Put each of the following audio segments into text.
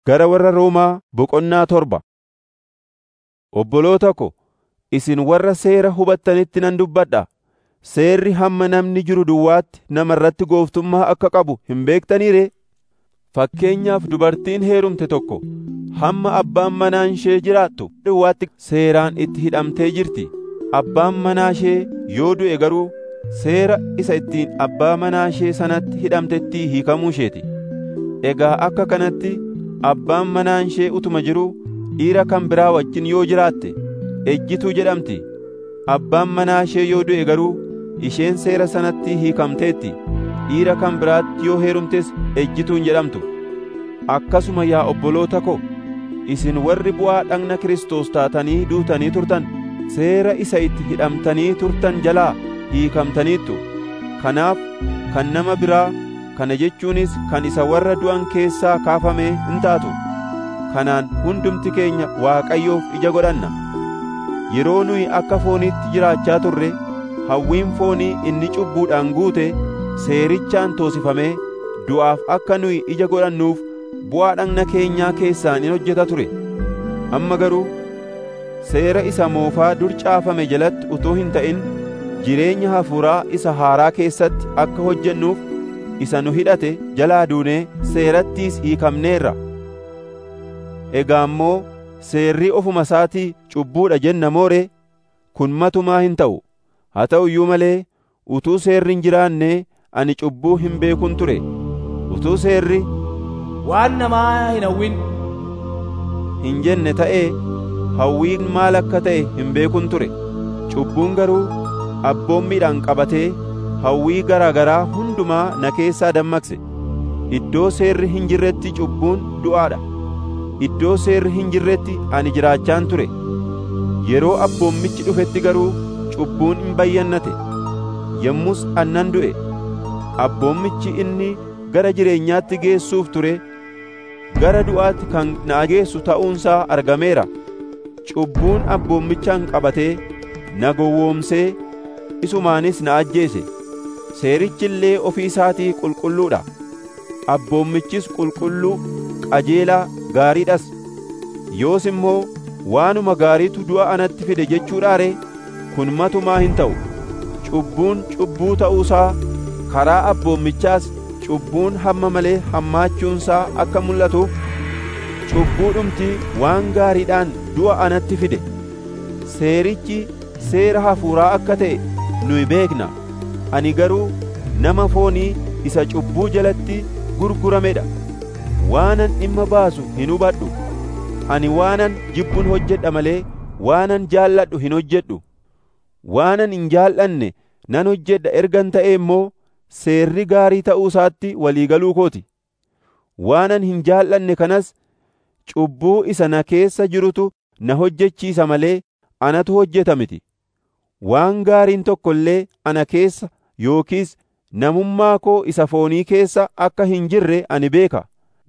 Gara warra Roomaa boqonnaa torba. Obboloota ko, isin warra seera hubattanitti nan dubbadha. Seerri hamma namni jiru duwwaatti nama irratti gooftummaa akka qabu hin beektanii ree? Fakkeenyaaf dubartiin heerumte tokko hamma abbaan manaa ishee jiraattu duwwaatti seeraan itti hidhamtee jirti. Abbaan manaa ishee yoo du'e garuu seera isa ittiin abbaa manaa ishee sanatti hidhamtetti hiikamuu isheeti. Egaa akka kanatti abbaan manaa ishee utuma jiruu dhiira kan biraa wajjin yoo jiraatte ejjituu jedhamti. Abbaan manaa ishee yoo du'e garuu isheen seera sanatti hiikamteetti. Dhiira kan biraatti yoo heerumtes ejjituun jedhamtu. Akkasuma yaa obboloota ko, isin warri bu'aa dhagna Kiristoos taatanii duutanii turtan, seera isa itti hidhamtanii turtan jalaa hiikamtaniittu. Kanaaf kan nama biraa kana jechuunis kan isa warra du'an keessaa kaafamee hin taatu. Kanaan hundumti keenya Waaqayyoof ija godhanna. Yeroo nuyi akka fooniitti jiraachaa turre, hawwiin foonii inni cubbuudhaan guute seerichaan toosifamee du'aaf akka nuyi ija godhannuuf bu'aa dhagna keenyaa keessaan in hojjeta ture. Amma garuu seera isa moofaa dur caafame jalatti utuu hin ta'in jireenya hafuuraa isa haaraa keessatti akka hojjennuuf isa nu hidhate jalaa duunee seerattiis hiikamneerra. Egaa immoo seerri ofuma isaatii cubbuudha jenna mooree kun matumaa hin ta'u. Haa ta'u iyyuu malee utuu seerri hin jiraanne ani cubbuu hin beekun ture. Utuu seerri waan namaa hin hawwin hin jenne ta'ee hawwiin maal akka ta'e hin beekun ture. Cubbuun garuu abboommiidhaan qabatee hawwii garaa garaa hundumaa na keessaa dammaqse. Iddoo seerri hin jirretti cubbuun du'aadha. Iddoo seerri hin jirretti ani jiraachaan ture. Yeroo abboommichi dhufetti garuu cubbuun hin bayyannate. Yommus annan du'e. Abboommichi inni gara jireenyaatti geessuuf ture gara du'aatti kan na geessu ta'uunsaa argameera. Cubbuun abboommichaan qabatee na gowwoomsee isumaanis na ajjeese. Seerichi illee ofii isaatii qulqulluudha. Abboommichis qulqulluu, qajeelaa, gaariidhas. Yoos immoo waanuma gaariitu du'a anatti fide jechuudhaa ree? Kun matumaa hin ta'u. Cubbuun cubbuu ta'uusaa karaa abboommichaas cubbuun hamma malee hammaachuunsaa akka mul'atuuf cubbuudhumti waan gaariidhaan du'a anatti fide. Seerichi seera hafuuraa akka ta'e nuyi beekna. Ani garuu nama foonii isa cubbuu jalatti gurguramedha. Waanan dhimma baasu hin hubadhu. Ani waanan jibbuun hojjedha malee waanan jaalladhu hin hojjedhu. Waanan hin jaallanne nan hojjedha ergan ta'e immoo seerri gaarii ta'uu isaatti walii galuu kooti. Waanan hin jaallanne kanas cubbuu isa na keessa jirutu na hojjechiisa malee anatu hojjeta miti. Waan gaariin tokko illee ana keessa yookiis namummaa koo isa foonii keessa akka hin jirre ani beeka.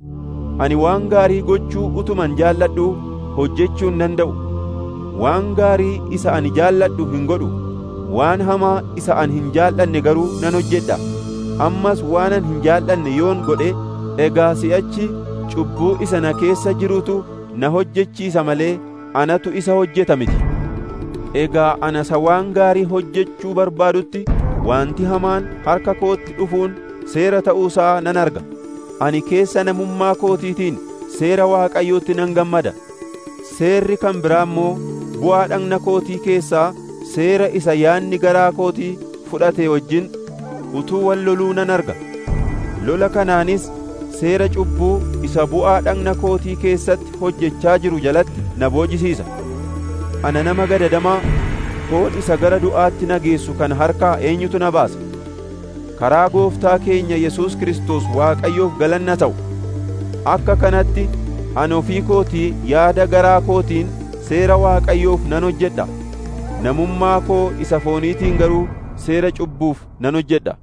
Ani waan gaarii gochuu utuman jaalladhu hojjechuu hin danda'u. Waan gaarii isa ani jaalladhu hin godhu. Waan hamaa isa ani hin jaallanne garuu nan hojjedha. Ammas waanan hin jaallanne yoon godhe egaa si'achi cubbuu isa na keessa jirutu na hojjechiisa malee anatu isa hojjeta miti. Egaa ana isa waan gaarii hojjechuu barbaadutti wanti hamaan harka kootti dhufuun seera ta'uusaa nan arga. Ani keessa namummaa kootiitiin seera Waaqayyootti nan gammada. Seerri kan biraa immoo bu'aa dhagna kootii keessaa seera isa yaanni garaa kootii fudhate wajjin utuu wal loluu nan arga. Lola kanaanis seera cubbuu isa bu'aa dhagna kootii keessatti hojjechaa jiru jalatti na boojisiisa. Ana nama gadadamaa foon isa gara du'aatti na geessu kan harkaa eenyutu na baasa? Karaa gooftaa keenya Yesuus Kiristoos Waaqayyoof galanna ta'u. Akka kanatti ani ofii kootii yaada garaa kootiin seera Waaqayyoof nan hojjedha. Namummaa koo isa fooniitiin garuu seera cubbuuf nan hojjedha.